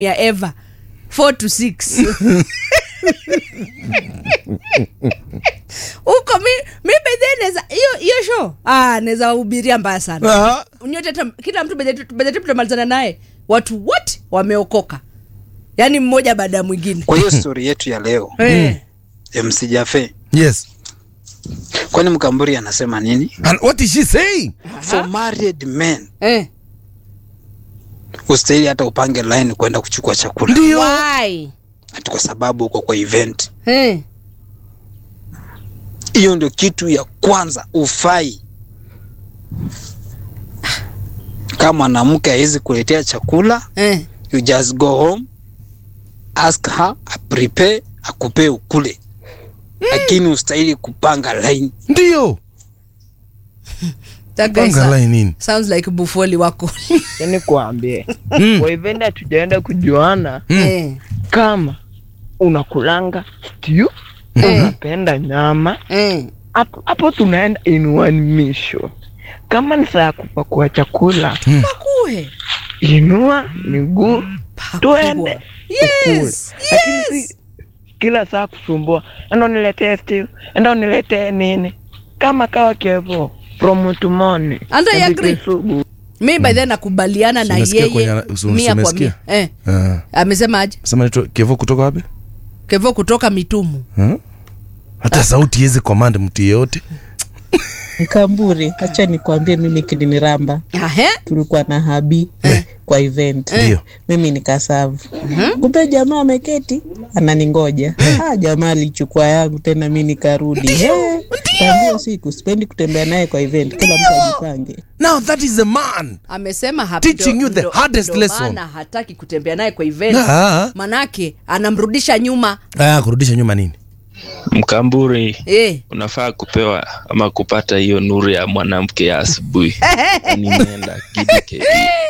ya eva 4 to 6 huko mi, mi bedhe neza hiyo hiyo show ah, naweza wahubiria mbaya sana Ah, nyote hata kila mtu bedhe tutamalizana naye watu wote wameokoka yaani mmoja baada ya mwingine Kwa hiyo stori yetu ya leo Eh. MC Jafe, yes kwani Mkamburi anasema nini? and what is she saying For married men Eh. ustahili hata upange line kwenda kuchukua chakula ndio Why? ati kwa sababu uko kwa event. Eh. Hiyo ndio kitu ya kwanza ufai. Kama mwanamke hawezi kuletea chakula, Eh. you just go home, ask her, a prepare, akupee ukule. Lakini ustahili kupanga line. ndio That guy panga sa- line nini sounds like bufoli wako yani kuambie Mm. kwa event hatujaenda kujuana Mm. Eh. kama unakulanga stew Eh. unapenda nyama Eh. hapo hapo tunaenda in one mission kama ni saa ya kupakua chakula Pakue. inua miguu Pakua. tuende Yes. lakini Yes. si kila saa kusumbua enda uniletee stew enda uniletee nini kama kawa kevo from tumoni And I agree. sugu mi by then nakubaliana na Umesikia yeye kwenye- usi- mia kwa umesikia? mia eh. Ah. amesema aje sema naitwa kevo kutoka wapi kevo kutoka mitumu Huh? hata sauti iwezi command mtu yeyote Mkamburi, acha nikwambie, mimi kiliniramba, Ahe. tulikuwa na habi kwa event Ndio. mimi nikasavu kumbe jamaa ameketi ananingoja ah, jamaa alichukua yangu tena mi nikarudi Eh, tangia siku sipendi kutembea naye kwa event kila mtu ajipange now that is a man amesema hapo Teaching ndo- you the ndo- hardest ndo lesson. maana hataki kutembea naye kwa event Ah. manake anamrudisha nyuma ah, kurudisha nyuma nini Mkamburi, eh. unafaa kupewa ama kupata hiyo nuru ya mwanamke ya asubuhi. Nimeenda kidike.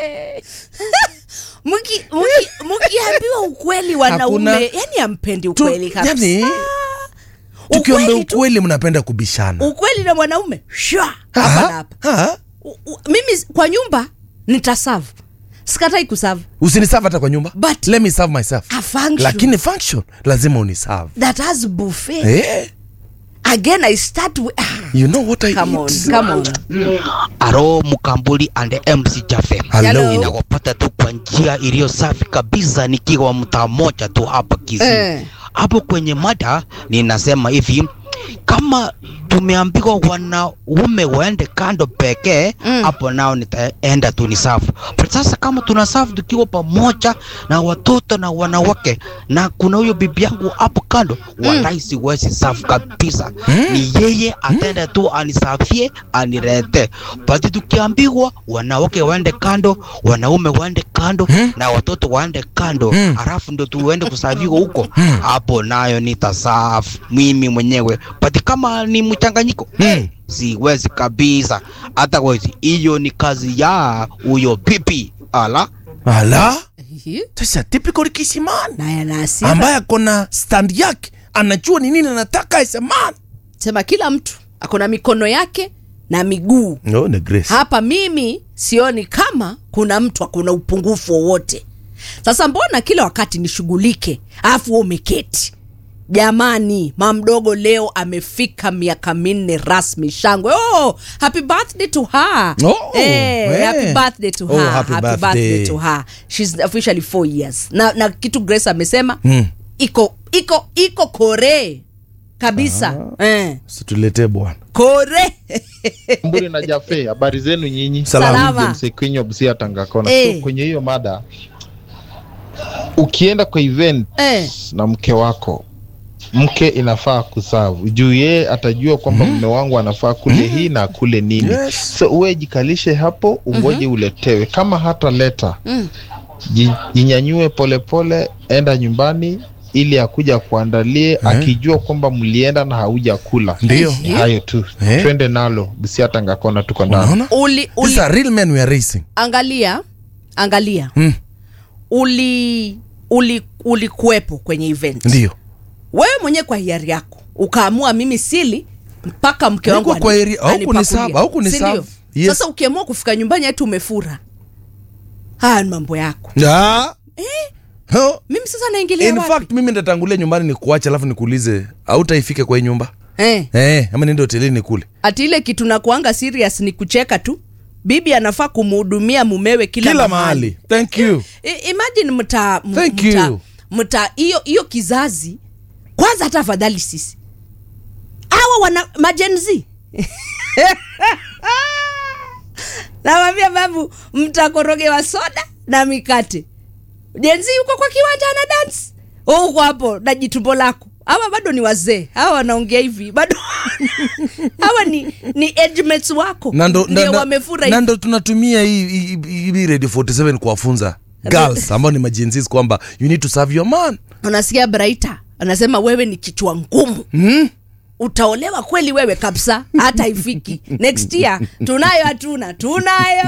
Mki- mki- mkiambiwa ukweli wanaume Hakuna- yani ampendi Tu- ukweli kabisa yani tukiombe Ukweli tu. ukweli mnapenda kubishana ukweli na mwanaume shwa Ah, hapa na hapa ah. U- u- mimi kwa nyumba nitasavu sikatai kusavu usiniserve hata kwa nyumba But- let me serve myself A function. lakini function lazima uniserve that has buffet eh, again i start with, ah, you know what I come on eat. come on Aro Mkambuli and MC Jafe. Hello. Hello. Ninakupata tu kwa njia iliyo safi kabisa nikiwa mtaa moja tu hapa Kisii. Eh. Hapo kwenye mada ninasema hivi kama tumeambiwa wanaume waende kando pekee hapo nao nitaenda tu ni safu. But sasa kama tuna safu tukiwa pamoja na watoto na wanawake na kuna huyo bibi yangu hapo kando mm. wallahi siwezi safu kabisa ni yeye ataenda tu anisafie anirete but tukiambiwa wanawake waende kando wanaume waende kando na watoto waende kando Mm. halafu ndio tuende kusafiwa huko hapo nayo nitasafu mimi mwenyewe but kama ni mchanganyiko Mm. siwezi kabisa hata wezi hiyo ni kazi ya huyo pipi ala ala Ehe. sasa typical kisiman naye ana hasira. ambaye akona stand yake anajua ni nini anataka as a man sema kila mtu akona mikono yake na miguu no, ni grace hapa mimi sioni kama kuna mtu akuna upungufu wowote sasa mbona kila wakati nishughulike alafu wewe umeketi jamani mamdogo leo amefika miaka minne rasmi shangwe oh, happy birthday to her Oh, eh, eh. happy birthday to Oh, her happy happy birthday. birthday to her she's officially four years na, na kitu grace amesema Mm. iko iko iko kore kabisa eh, situletee bwana kore Mburi na Jafe, habari zenu nyinyi? Salama. Salama. James Kwenyo Busia Tangakona. Eh. So, kwenye hiyo mada, ukienda kwa event eh. na mke wako, mke inafaa kusavu juu yeye atajua kwamba mume wangu anafaa kule hii na kule nini. Yes. So uwe jikalishe hapo, ungoje uletewe. Kama hata leta Mm. ji- jinyanyue polepole, enda nyumbani ili akuja kuandalie akijua kwamba mlienda na hauja kula. ndio Ni hayo tu, Eh. twende nalo Busia Tangakona, tuko ndani. unaona uli, uli these are real men we are racing angalia angalia Mm. uli uli ulikuwepo kwenye event ndio wewe mwenyewe kwa hiari yako ukaamua mimi sili mpaka mke wangu Haikuwa kwa ani- hiari- hauku anipakulie. niserve, hauku Si niserve. ndio? Yes. sasa ukiamua kufika nyumbani hati umefura haya ni mambo yako Ah. Huh? mimi sasa naingilia in wapi fact mimi ndatangulia nyumbani ni kuacha alafu nikuulize autaifike kwa hii nyumba eh, eh, ama niende hotelini kule ati ile kitu nakuanga serious ni kucheka tu bibi anafaa kumhudumia mumewe kila, kila mahali thank you I- imagine mta m- Thank mta- you. mta hiyo hiyo kizazi kwanza hata afadhali sisi hawa wana majenzi nawambia babu mtakorogewa soda na mikate jenzi yuko kwa kiwanja ana dance uko hapo na jitumbo lako hawa bado ni wazee hawa wanaongea hivi bado hawa ni ni age mates wako na ndo- ndio na- na- wamefura na hivi. ndo tunatumia hii hii- hii hii radio 47 kuwafunza girls ambao ni majenzis kwamba you need to serve your man unasikia braita anasema wewe ni kichwa ngumu hmm? utaolewa kweli wewe kabisa hata ifiki next year tunayo hatuna tunayo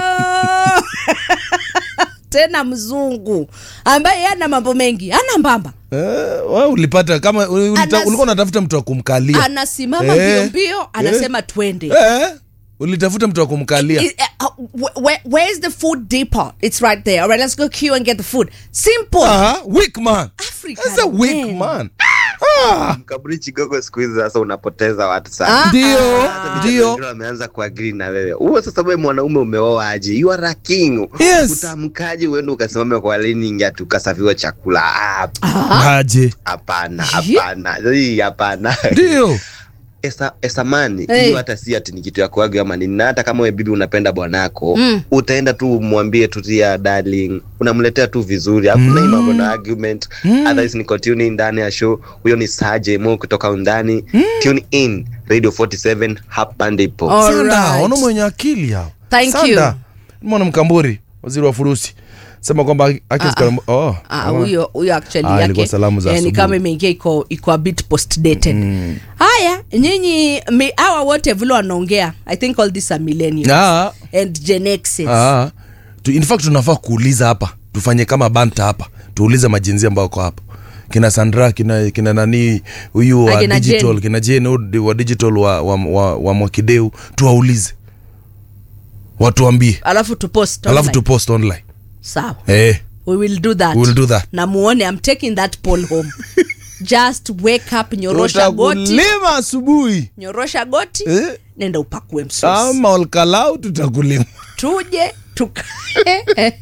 tena mzungu ambaye ana mambo mengi ana mbamba Eh, wewe ulipata kama ulita- Anas- ulikuwa unatafuta mtu wa kumkalia anasimama Eh, mbio mbio anasema twende eh, ulitafuta mtu wa kumkalia I- uh, uh, where, where's the food depot it's right there all right let's go queue and get the food simple Aha, weak man African That's a weak man. man ah, kaburi chigogo siku hizi sasa unapoteza watu sana Ah, ndio ah. ndio Wengine wameanza kuagri na wewe huo sasa wewe mwanaume umeoa aje you are a king Yes. utamkaje uende ukasimame kwa liningi ati ukasafiwa chakula Ah, aje hapana hapana Hii, hapana ndio Esa, esamani Hey. hiyo hata si ati ni kitu ya kuaga ama nini na hata kama wewe bibi unapenda bwanako Mm. utaenda tu mwambie tu tia darling unamletea tu vizuri hakuna hii mambo na argument otherwise niko tune in ndani ya show huyo ni Saje Mo kutoka undani tune in radio 47 hapa ndipo All sanda right. wana mwenye akili hao Thank Sanda. you. mwana mkamburi waziri wa furusi sema kwamba haki Ah, zikana- oh, Ah, kama- huyo huyo actually Ah, ilikuwa yake salamu za eh, ni asubuhi. kama imeingia iko iko a bit post dated haya nyinyi mi- hawa wote vile wanaongea i think all these are millennials Ah, and gen x's ah. Tu- in fact tunafaa kuuliza hapa tufanye kama banta hapa tuulize majinzi ambao wako hapa kina sandra kina, kina nani huyu wa Akina digital Jen. kina jen huyu wa digital wa, wa, wa, wa mwakideu tuwaulize watuambie alafu tupost alafu online. tupost online sawa eh, we will do that we will do that na muone i'm taking that poll home just wake up nyorosha goti tutakulima asubuhi nyorosha goti eh? nenda upakue msosi ama olkalau tutakulima tuje tukae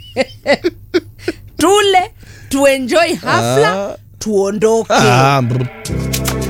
tule tuenjoy hafla Ah. tuondoke ah, brr.